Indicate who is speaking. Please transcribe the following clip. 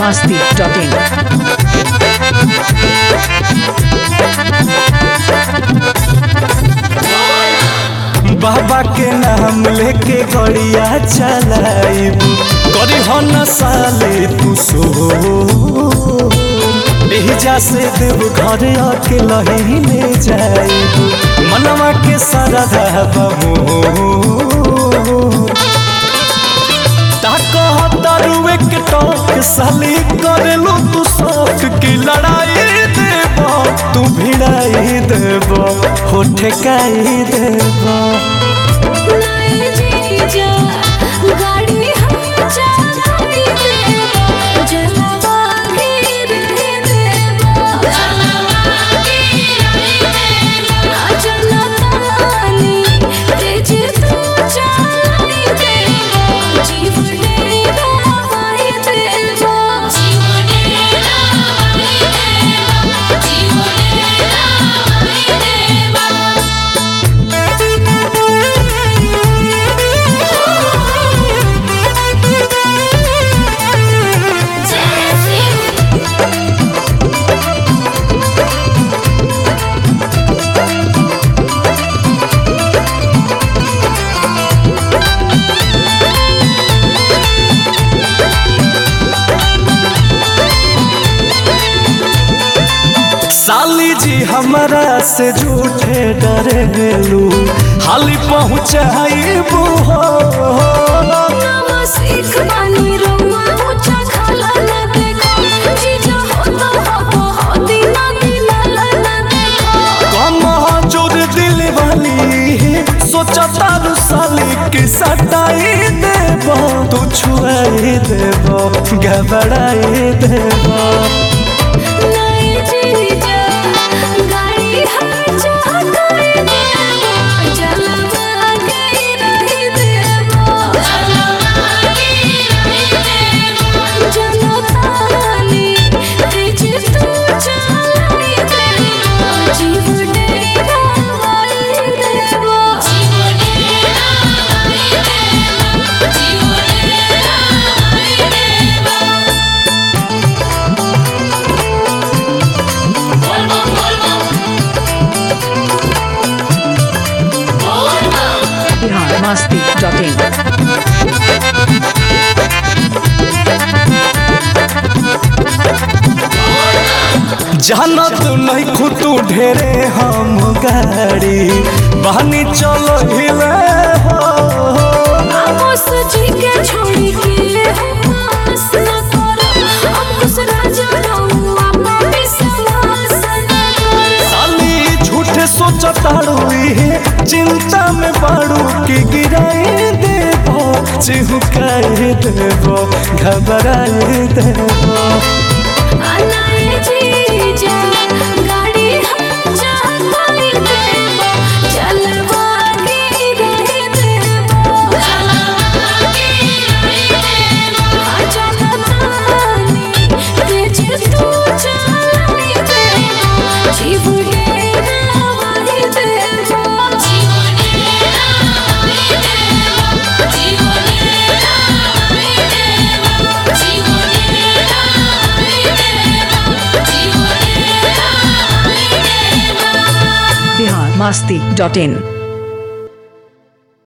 Speaker 1: masti.in.
Speaker 2: बाबा के नाम लेके गड़िया चलाइब करी हो न साले तू सो एहिजा से देव घर आके लहीने जाइब मनवा के सारा बमो तारुए के टोक साली करेलो तू शौक की लड़ाई देब तू भिड़ाई देब हो ठेकाई देब
Speaker 3: नए जीजा गाड़ी हम चलाती देबो जलवा गिर देबो जलवा गिर देबो जलतानी तेज तू चलाई देबो जीव डेरा वाई देबो जीव डेरा वाई देबो जीव डेरा वाई देबो
Speaker 2: साली जी हमारा से झूठे डरे गेलू हाली पहुँचाइबू हो
Speaker 3: नवा सीख बानी रउआ ऊंचा खाला न देखो जीजा हो तो हो हो दीना दीना न देखो
Speaker 2: कम जोर दिल वाली सोचा तारू साली की सटाई देब तू छुआई देब घबराई देब
Speaker 3: नए जीजा गाड़ी हम चलाते देबो जलवा गिर देबो जलवा गिर देबो जलतानी तेज तू चलाई देबो जीव डेरा वाई देबो जीव डेरा वाई देबो जीव डेरा वाई देबो
Speaker 1: Bihar masti.in.
Speaker 2: जाना तू नहीं खुतू ढेरे हम गाड़ी बहनी चलो हिले हो
Speaker 3: आमोस जी के छोड़ी के पास न करो अंकुश राजा रहुआ पे विश्वास न करो
Speaker 2: साली झूठे सोचताड़ू इहे चिंता में बाड़ू की गिराई देबो चिहुकाई देबो घबराई देबो
Speaker 3: अनाए जी जा गाड़ी हम चलाती देबो जलवा गिर देबो जलवा गिर देबो जलतानी तेज तू चलाई देबो जीव डेरा वाई देबो जीव डेरा वाई देबो जीव डेरा वाई देबो जीव डेरा वाई देबो जीव डेरा वाई देबो
Speaker 1: Bihar masti.in.